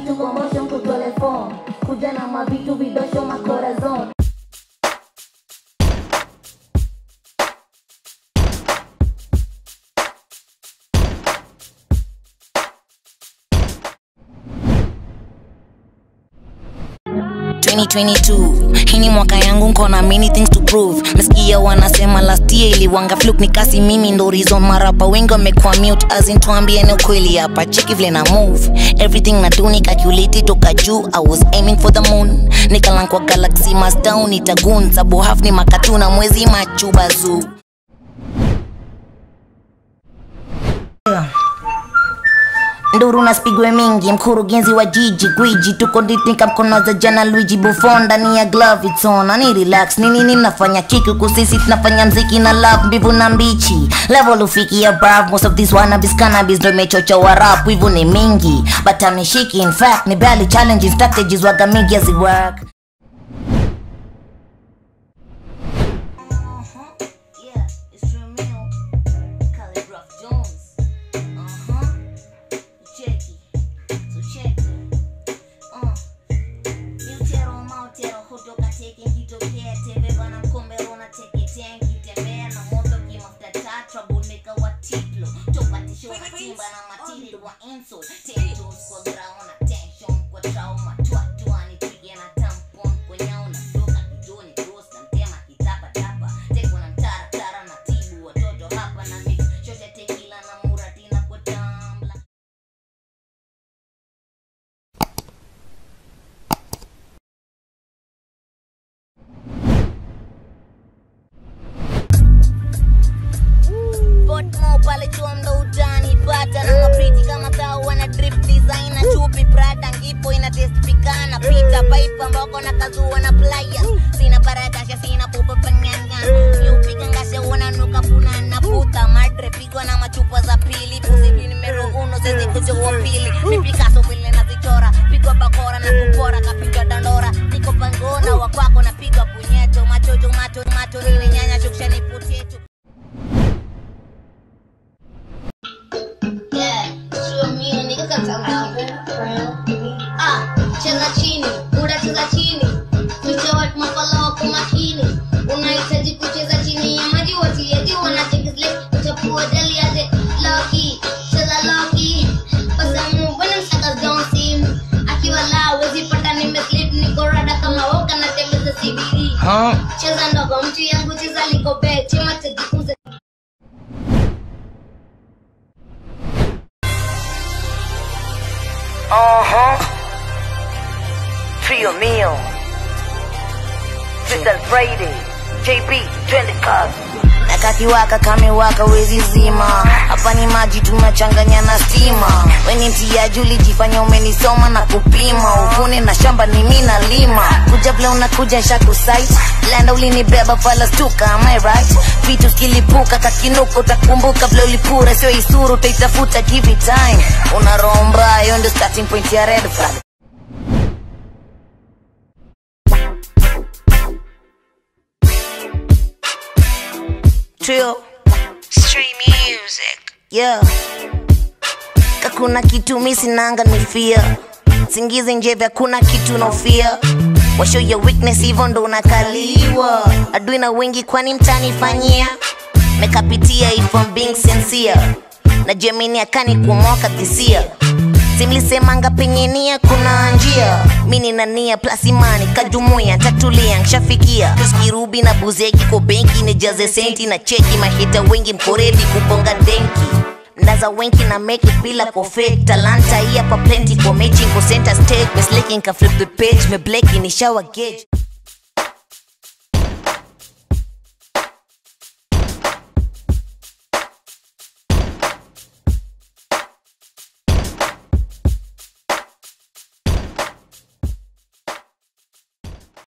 vitu commotion kutole phone kuja na mavitu vidosho makorazon hii ni mwaka yangu nkona many things to prove nasikia wanasema last year iliwanga fluk ni kasi mimi ndo reason marapa wengi wamekuwa mute azin tuambieni ukweli hapa cheki vile na move everything na do ni calculate toka juu i was aiming for the moon nikalankwa galaxy mastown itagun sabu half ni makatuna mwezi machuba zoo nduru na spigwe mingi mkurugenzi wa jiji gwiji tuko ditika mkono za jana luigi buffon ndani ya glove it's on ani relax nini nini nafanya kiki kusisi tunafanya mziki na love mbivu na mbichi level ufikia brav most of these wannabes cannabis ndo imechocha wa rap wivu ni mingi but ameshiki in fact ni barely challenges strategies waga mingi as it work Yeah, it's true meal. Calligraph Jones. Uh-huh. Cheki. So check it. Uh. Miutero mautero kutoka teke kitokea teve bana mkombero na teke tenki tembea na moto kimafuta tatra boneka wa tiplo topatisho na timba na matiri wa insult tensions kwa grao na tension kwa trauma twatwani pige na tampon kwa nyao na doka kijoni cross na mtema kitapa tapa teko na mtara tara na tibu watoto hapa na mix shote tekila na muratina kwa tambla Potmo pale chuo ndo utani pata na mapriti kama kao wana drip design na chupi prada ngipo ina test pikana pita pipe ambako na kazua na pliers sina paradasha sina pupa panyanga miupika ngasha uona nuka puna na puta madre pigwa na machupa za pili pusibi numero uno sezi kujoa pili mi Picasso vile nazichora pigwa bakora na kupora kapigwa dandora niko pangona wakwako napigwa punyeto machojo macho macho nile nyanya shuksha ni putetu Yeah, sio mio niko katika mlango. Ah, cheza chini, muda cheza chini. Tuche watu mafala wako makini. Unahitaji kucheza chini ya maji watiaji wanacheki zile utakuwa dali aje lucky. Cheza lucky. Basa mu bwana msaka don't see. Akiwa la wezi pata nimeslip niko rada kama woka na tembeza CBD. Cheza ndogo mtu yangu cheza liko bed. Chema tajifunze Uh-huh. Trio Mio. Crystal Friday. JB, twende kazi. nakakiwaka kamewaka wezi zima hapa ni maji tunachanganya na stima weni mtiaji ulijifanya umenisoma na kupima uvune na shamba ni mi nalima kuja vile unakuja shakusait landa ulinibeba falastuka am I right vitu skilipuka kakinuka utakumbuka vile ulipura sio isuru utaitafuta give it time una roho mbaya hiyo ndio starting point ya red flag Trio. Stream music. Yeah. Kakuna kitu mi sinanga ni fear. Singizi nje vya kuna kitu nofia. Washow your weakness hivyo ndo unakaliwa. Adui na wengi kwani mtanifanyia. Mekapitia if I'm being sincere. Na Gemini akani kumoka dhisia simlisemanga penye nia kuna njia mi nina nia plus imani kajumuia tatulia nshafikia tuskirubi na buzeki kwa benki nijaze senti na cheki mahita wengi mkoredi kuponga denki mnaza wenki na make it bila kofake talanta hii hapa plenty kwa mechi ko center stage mesleking ka flip the page me bleki ni shower gauge